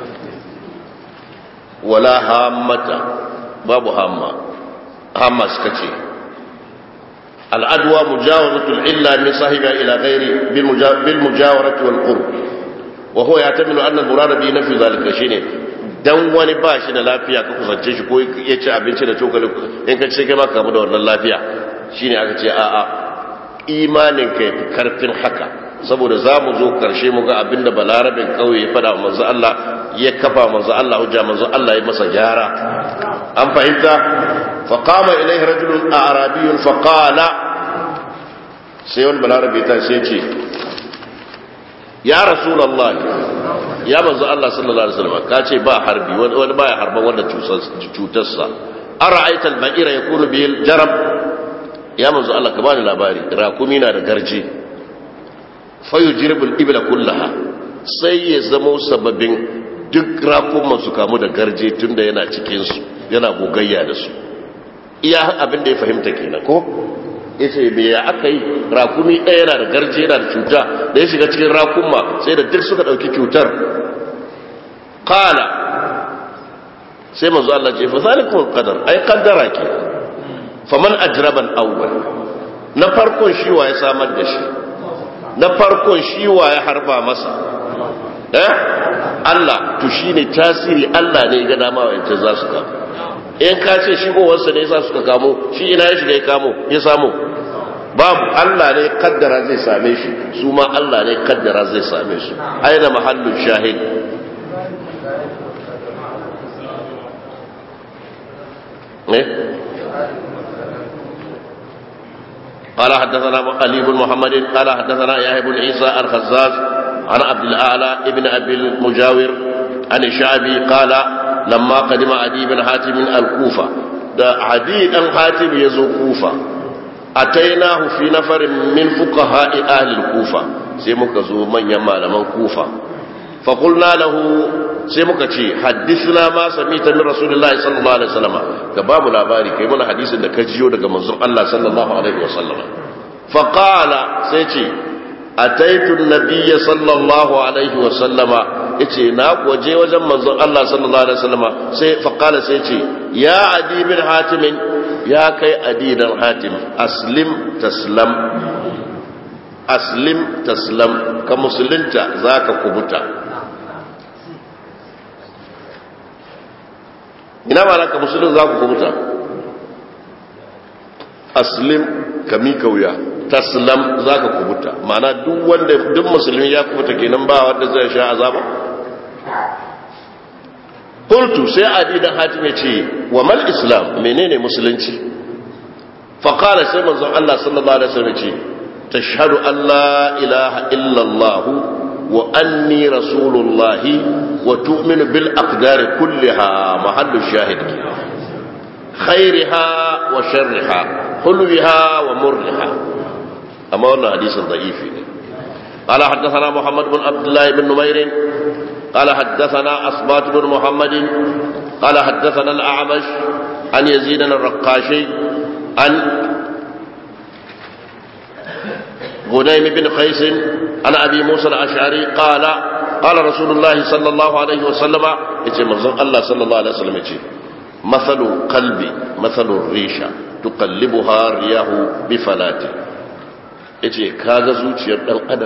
wala hammata babu hamma hamma suka ce العدوى مجاوزة العلة من صاحبها إلى غير بالمجاورة والقرب وهو يعتمد أن المراد به نفي ذلك شيء dan wani ba shi da lafiya ka kusance shi ko ya ci abinci da cokali in ka ce kai ma kamu da wannan lafiya shine aka ce a'a imanin ka yafi karfin haka saboda za mu zo karshe mu ga abinda balarabin kauye ya fada manzo Allah ya kafa manzo Allah hujja manzo Allah ya masa gyara an fahimta فقام إليه رجل أعرابي فقال سيون بالعربي تنسيتي يا رسول الله يا منزل الله صلى الله عليه وسلم كاتي با حربي وانا با حربا وانا تشوتسا أرأيت البئر يكون به الجرب يا منزل الله كمان الأباري راكمينا رقرجي فيجرب الإبل كلها sai ya zamo sababin duk rakuman su kamu da garje tunda yana cikinsu yana gogayya da su iya abin da ya fahimta kenan ko yace me ya aka yi rakumi ɗaya yana da garje yana da cuta da ya shiga cikin rakunma sai da duk suka ɗauki cutar kala sai manzo Allah ce fa zalikum alqadar ai qaddara ke faman ajraban awwal na farkon shi wa ya samar da shi na farkon shi wa ya harba masa eh Allah to shine tasiri Allah ne ga dama wa za su kama in ka ce shigowarsa ne sa suka kamo shi ina ya shiga ya kamo ya samu babu Allah ne kaddara zai same shi su ma Allah ne kaddara zai same su aina mahallin shahid ne قال حدثنا علي بن محمد قال حدثنا يحيى بن عيسى الخزاز عن عبد الاعلى ابن ابي المجاور عن الشعبي قال لما قدم عدي بن حاتم الكوفة ده عدي بن حاتم يزو كوفة أتيناه في نفر من فقهاء أهل الكوفة سيمك زو من يمال من كوفة فقلنا له سيمك تي حدثنا ما سميت من رسول الله صلى الله عليه وسلم كباب الأباري كيمنا حديث إنك جيو دك منظر الله صلى الله عليه وسلم فقال سيتي ataitu nabiyya sallallahu alaihi wa sallama yace na waje wajen manzon Allah sallallahu alaihi wa sallama sai fa qala sai yace ya adi bin hatim ya kai adi dan hatim aslim taslam aslim taslam ka musulunta zaka kubuta ina ma ka musulun zaka kubuta aslim ka mika wuya taslam za ka kubuta ma'ana duk wanda duk musulmi ya kubuta kenan ba wanda zai sha azaba qultu sai adi dan hatim ce wa mal islam menene musulunci fa qala sai manzon Allah sallallahu alaihi wasallam ce tashhadu an la ilaha illa allah wa anni rasulullahi wa tu'minu bil aqdari kulliha mahallu shahid khairiha wa sharriha hulwiha wa murriha أما أن حديث ضعيف قال حدثنا محمد بن عبد الله بن نمير قال حدثنا أصبات بن محمد قال حدثنا الأعمش عن يزيد الرقاشي عن غنيم بن قيس عن أبي موسى الأشعري قال قال رسول الله صلى الله عليه وسلم يجي الله صلى الله عليه وسلم يجي مثل قلبي مثل الريشة تقلبها الرياح بفلاته ya ce kaga zuciyar ɗan adam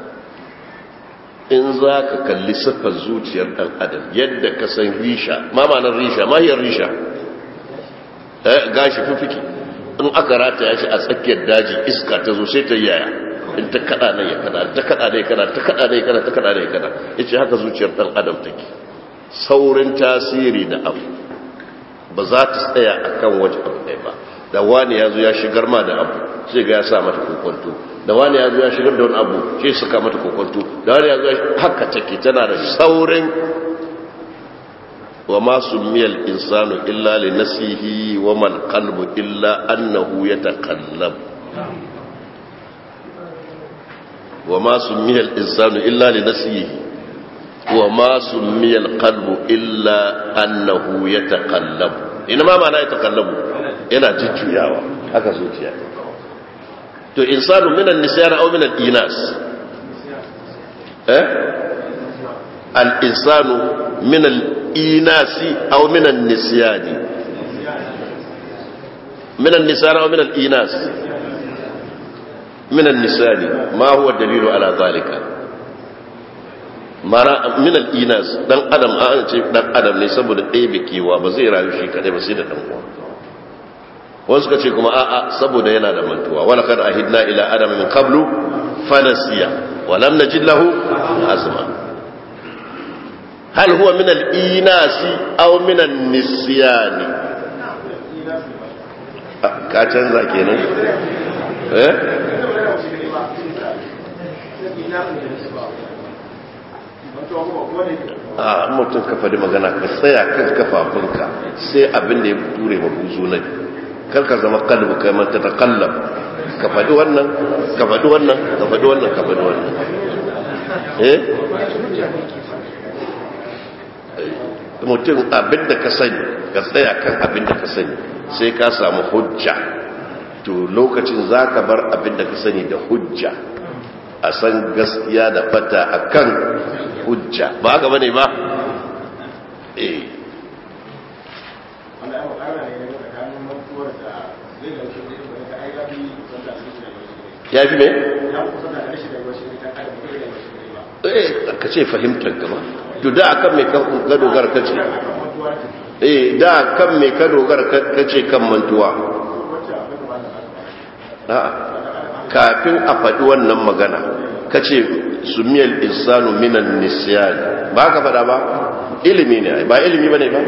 in za ka kalli siffar zuciyar ɗan adam yadda ka san risha mamanar risha mahiyar risha gashi fifiki in aka rata ya shi a tsakiyar daji iska ta zo sai ta yaya in ta kada nan ya kada ta kada ne kada ta kada ne kada ta kada ne kada ya ce haka zuciyar ɗan adam take saurin tasiri da abu ba za ta tsaya akan waje abu ɗaya ba da wani ya zo ya shigar ma da abu sai ga ya sa mata kokonto da wani ya zo ya shigar da wani abu sai suka mata kokonto da wani ya zo haka take tana da saurin wa ma sumiyal insanu illa li nasihi wa mal qalbu illa annahu yataqallab wa ma sumiyal insanu illa li nasihi wa ma sumiyal qalbu illa annahu yataqallab ina ma ma'ana yataqallabu yana jujjuyawa haka zuciya to insanu minan nisyan aw minal inas eh al insanu minal inasi aw minan nisyan minan nisyan aw minal inas minan nisyan ma huwa dalilu ala zalika mara minal inas dan adam an ce dan adam ne saboda ɗaya bikewa ba zai rayu shi kadai ba sai da dan uwa wasu ka ce kuma a'a saboda yana da mantuwa wala kad ahidna ila adama min qablu fanasiya wa lam najid lahu azma hal huwa min al-inasi aw min an-nisyan ka canza kenan eh a mutum ka faɗi magana ka tsaya kan kafafunka sai abin da ya ture mabuzu na karka zama kalbu kai man ta kallab ka faɗi wannan ka faɗi wannan ka faɗi wannan ka faɗi wannan eh mutum abin da ka sani ka tsaya kan abin da ka sani sai ka samu hujja to lokacin za ka bar abin da ka sani da hujja a san gaskiya da fata a kan hujja ba haka bane ba eh ya fi mai? eh ka ce fahimtar gaba to da akan mai ka dogara ka ce eh da kan mai ka dogara ka ce kan mantuwa kafin a faɗi wannan magana ka ce su miyar insanu minan nisiyani ba ka faɗa ba ilimi ne ba ilimi ba ne ba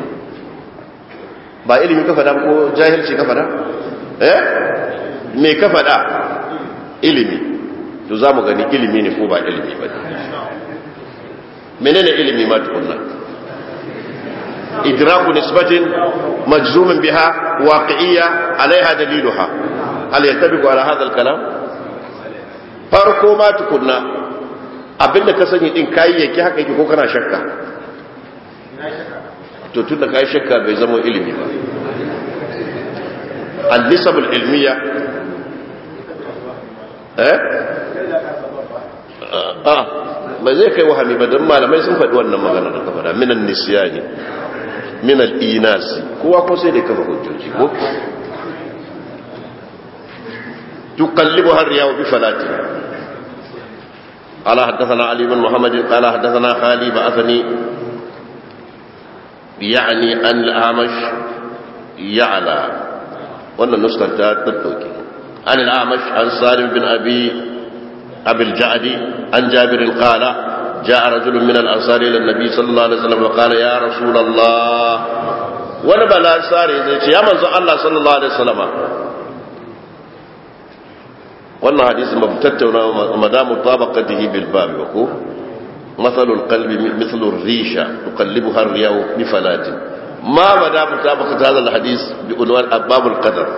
ba ilimi ka faɗa ko jahilci ka faɗa eh me ka faɗa ilimi to za mu gani ilimi ne ko ba ilimi ba ne menene ilimi ma tukunna idraku nisbatin majzumin biha waqi'iyya alaiha daliluha hal yattabiqu ala hadha al-kalam farko ma tukunna abinda ka sani din kayayyaki haka yake ko kana shakka to tun da kai shakka bai zama ilimi ba al-nisab al-ilmiya eh ah ba zai kai wahami ba don malamai sun faɗi wannan magana da kafa da minan nisyani minal inasi kowa ko sai da kafa hujjoji ko tuqallibu har yawo bi falati قال حدثنا علي بن محمد قال حدثنا خالي بعثني يعني أن الأعمش يعلى وأن النسخة تتوكي عن الأعمش عن سالم بن أبي أبي الجعد عن جابر قال جاء رجل من الأنصار إلى النبي صلى الله عليه وسلم وقال يا رسول الله ونبى الأنصار يا من الله صلى الله عليه وسلم wannan hadisin ba tattauna madamu tabaqatihi bil bab ko mathalu al qalbi mithlu ar risha tuqallibuha ar riyahu bi falatin ma madamu tabaqat hadha al hadis bi unwan abab al qadar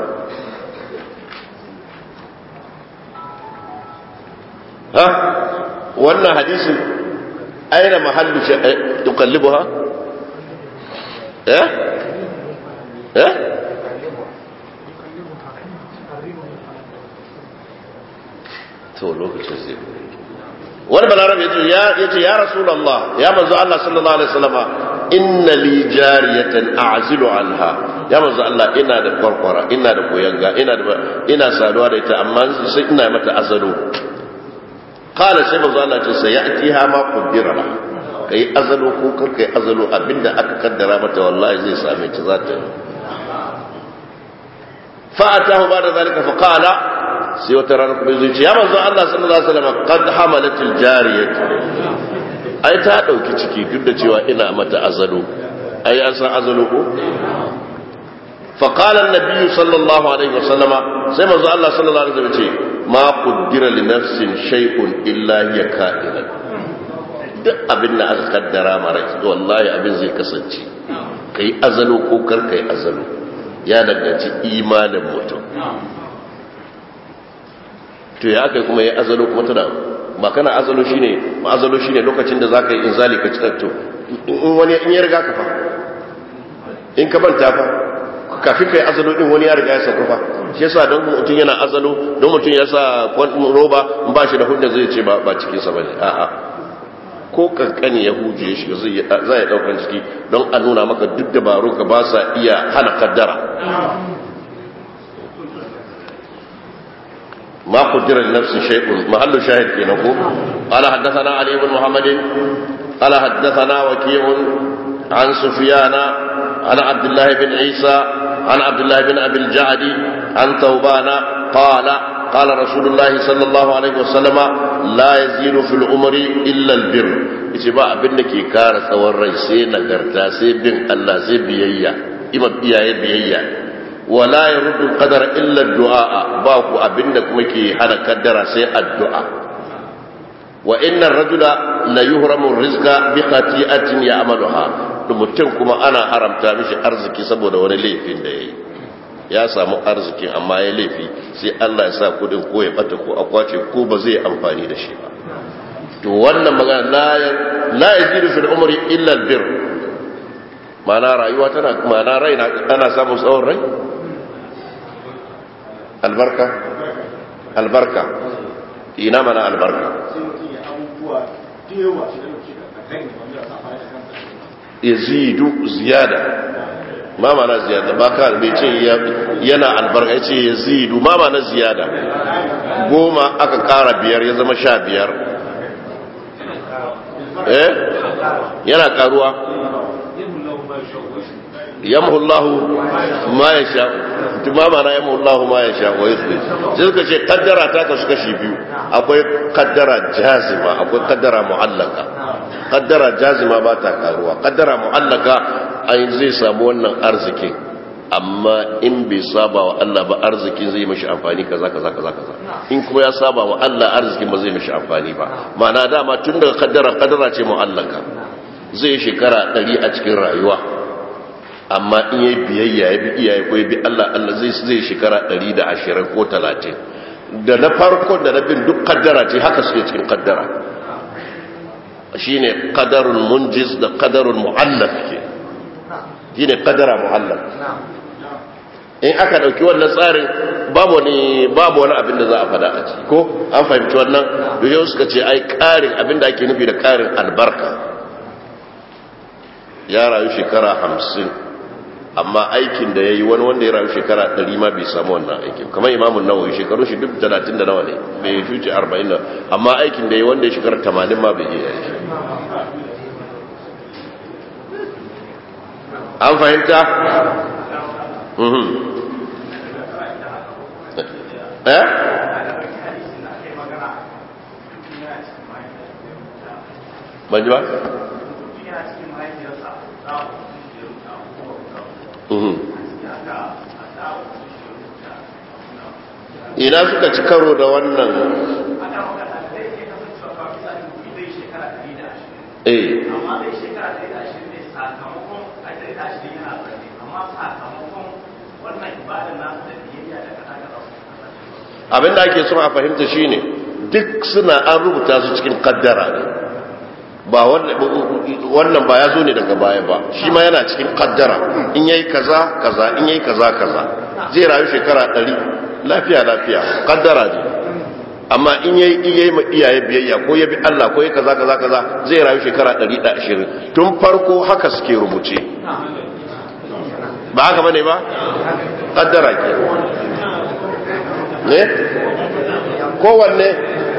ha wannan hadisin aina mahallu tuqallibuha eh eh to lokacin zai wani balarabe ya ce ya rasulallah ya manzo Allah sallallahu alaihi wasallama inna li jariyatan a'zilu anha ya manzo Allah ina da kwarkwara ina da koyanga ina da ina saduwa da ita amma sai ina mata azalo qala sai manzo Allah ce sai ya'tiha ma qaddara la kai azalo ko kar kai azalo abinda aka kaddara mata wallahi zai same ta za ta fa atahu ba da zalika fa qala sai wata rana kuma zai ce ya manzo Allah sallallahu alaihi wasallam qad hamalatil jariyat ai ta dauki ciki duk da cewa ina mata azalo ai an san azalo ko fa qala an-nabiy sallallahu alaihi wasallam sai manzo Allah sallallahu alaihi wasallam ce ma qaddara li nafsin shay'un illa hiya ka'inan duk abin da aka kaddara mara wallahi abin zai kasance kai azalo ko kar kai azalo ya danganci imanin mutum to ya aka kuma ya azalo kuma tana ba kana azalo shine ma azalo shine lokacin da zaka yi inzali ka cikar to in wani in ya riga ka fa in ka banta fa kafin kai azalo din wani ya riga ya saka fa shi yasa don mutum yana azalo don mutum ya sa roba in ba shi da hujja zai ce ba ba cikin sa bane a'a ko kankani ya huje shi zai zai daukan ciki don a nuna maka duk dabaru ka ba sa iya hana kaddara ما قدر لنفس شيء محل شاهد في نقول قال حدثنا علي بن محمد قال حدثنا وكيع عن سفيان عن عبد الله بن عيسى عن عبد الله بن ابي الجعد عن ثوبان قال قال رسول الله صلى الله عليه وسلم لا يزيد في العمر الا البر yace ba abin da ke kara tsawon rai sai nagarta sai bin Allah sai biyayya ima iyaye biyayya wala ya rudu kadar illa du'a ba ku abinda kuma ke hana kaddara sai addu'a wa innar rajula la yuhramu rizqa bi khati'atin ya'maluha mutum kuma ana haramta mishi arziki saboda wani laifin da yayi ya samu arzikin amma ya laifi sai Allah ya sa kudin ko ya bata ko akwace ko ba zai amfani da shi ba to wannan magana la la yazidu fil umri illa al bir mana rayuwa tana mana rai ana samun tsawon rai albarka albarka ina mana albarka yazidu ziyada ma mana ziyada ba ka bai ce yana albarka ya ce yazidu ma mana ziyada goma aka kara biyar ya zama sha biyar eh yana karuwa yamhu Allahu ma ya sha tuma mana yamhu Allahu ma ya sha wa yuthbit sai suka ce kaddara ta kasu kashi biyu akwai kaddara jazima akwai kaddara mu'allaka kaddara jazima ba ta karuwa kaddara mu'allaka ai zai samu wannan arzikin amma in bai saba wa Allah ba arzikin zai mishi amfani kaza kaza kaza kaza in kuma ya saba wa Allah arzikin ba zai mishi amfani ba ma'ana dama tun daga kaddara kaddara ce mu'allaka zai shekara 100 a cikin rayuwa amma in yayi biyayya ya bi iyaye ko ya bi Allah Allah zai zai shekara 120 ko 30 da na farko da na bin duk kaddara ce haka suke cikin kaddara shine qadarul munjiz da qadarul muallaf ke shine qadara muallaf in aka dauki wannan tsarin babu wani babu wani abin da za a fada a ciki ko an fahimci wannan yau suka ce ai karin abin da ake nufi da karin albarka ya rayu shekara hamsin amma aikin da ya yi wani wanda ya rayu shekara ɗari ma bai samu wannan aikin kamar imamun nawawi shekaru shi duk talatin da nawa ne bai shuce arba'in da amma aikin da ya yi wanda ya shekara tamanin ma bai yi aiki an fahimta? eh? ban ji ba? ina suka ci karo da wannan eh amma zai shekara ɗari da ashirin ne sakamakon a ɗari da ashirin yana zarne amma sakamakon wannan ibadar nasu da biyayya da kaza kaza abinda ake son a fahimta shine duk suna an rubuta su cikin kaddara ne ba wannan ba ya zo ne daga baya ba shi ma yana cikin kaddara in yayi kaza kaza in yayi kaza kaza zai rayu shekara ɗari lafiya lafiya kaddara ne amma in yayi in yayi ma iyaye biyayya ko ya bi Allah ko ya kaza kaza kaza zai rayu shekara 120 tun farko haka suke rubuce ba haka bane ba kaddara ke ne kowanne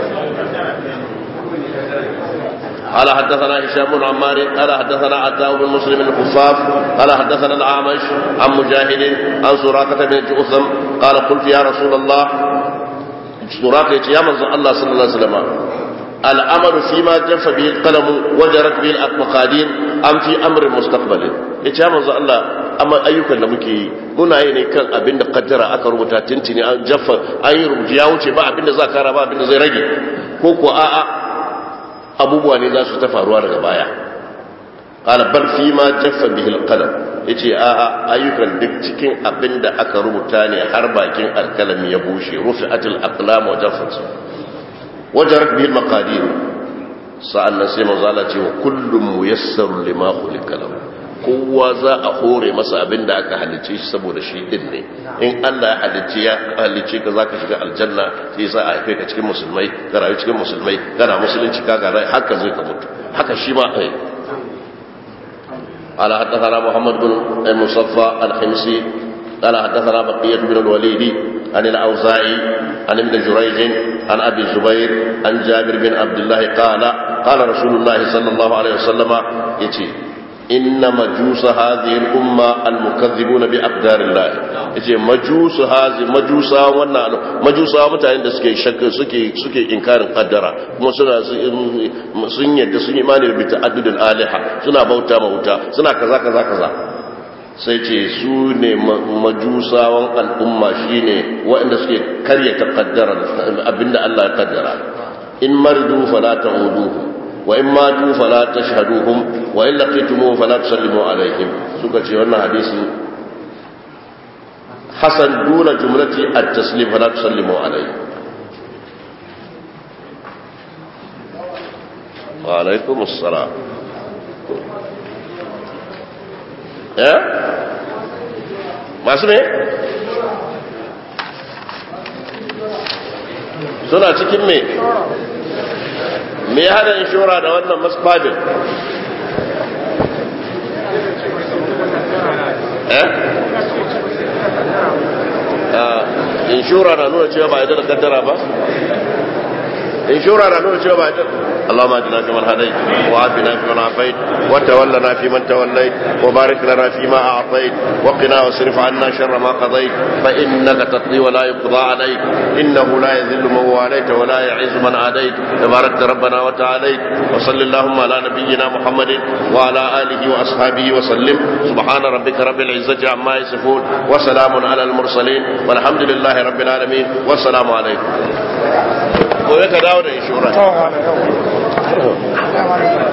قال حدثنا هشام بن عمار قال حدثنا عتاء بن مسلم الخفاف قال حدثنا الاعمش عن مجاهد عن سراقه بن جؤثم قال قلت يا رسول الله سراقه يا من الله صلى الله عليه وسلم الامر فيما جف به القلم وجرت به المقادير ام في امر مستقبل yace ya manzo Allah amma ayyukan da muke yi muna yi ne kan abin da kaddara aka rubuta tintini an jaffa an yi rubuci ya wuce ba abin da za kara ba abin da zai rage ko ko a'a abubuwa ne za su ta faruwa daga baya qala bal fi ma jaffa bihi alqalam yace a a ayyukan duk cikin abin da aka rubuta ne har bakin alkalami ya bushe rufi'atul aqlam wa jaffat wajarat bihi almaqadir sa'annan sai manzo Allah ce wa kullum muyassar lima khuliqa lahu kowa za a hore masa abin da aka halice shi saboda shi din ne in Allah ya halice ya halice ka zaka shiga aljanna sai sa a haife ka cikin musulmai ka rayu cikin musulmai kana musulunci ka ga haka zai ka mutu haka shi ma ai قال حدثنا محمد بن المصفى الحمصي قال حدثنا بقية بن الوليد عن الأوزاعي عن ابن جريج عن أبي الزبير عن جابر بن عبد الله قال قال رسول الله صلى الله عليه وسلم يتي إن مجوس هذه الأمة المكذبون بأقدار الله yace majusu hazi majusa wannan majusa mutanen da suke shakka suke suke inkarin kaddara kuma suna sun yadda sun imani da ta'addudul aliha suna bauta ma wuta suna kaza kaza kaza sai ce su ne majusawan al'umma shine waɗanda suke karyata kaddara abinda Allah ya kaddara in mardu fala ta'uduhu وإن ماتوا فلا تشهدوهم وإن لقيتموهم فلا تسلموا عليهم سوكا ce wannan hadisi hasan duna jumlati at-taslim fala tusallimu alayhi wa alaikum assalam eh masu ne suna cikin me me ya hada inshora da wannan masfadin eh inshora na nuna cewa ba a da kaddara ba inshora na nuna cewa ba a اللهم اهدنا فيمن هديت وعافنا فيمن عافيت وتولنا فيمن توليت وبارك لنا فيما اعطيت وقنا واصرف عنا شر ما قضيت فانك تقضي ولا يقضى عليك انه لا يذل من واليت ولا يعز من عاديت تباركت ربنا وتعاليت وصل اللهم على نبينا محمد وعلى اله واصحابه وسلم سبحان ربك رب العزه عما يصفون وسلام على المرسلين والحمد لله رب العالمين والسلام عليكم gobe ka dawo da inshora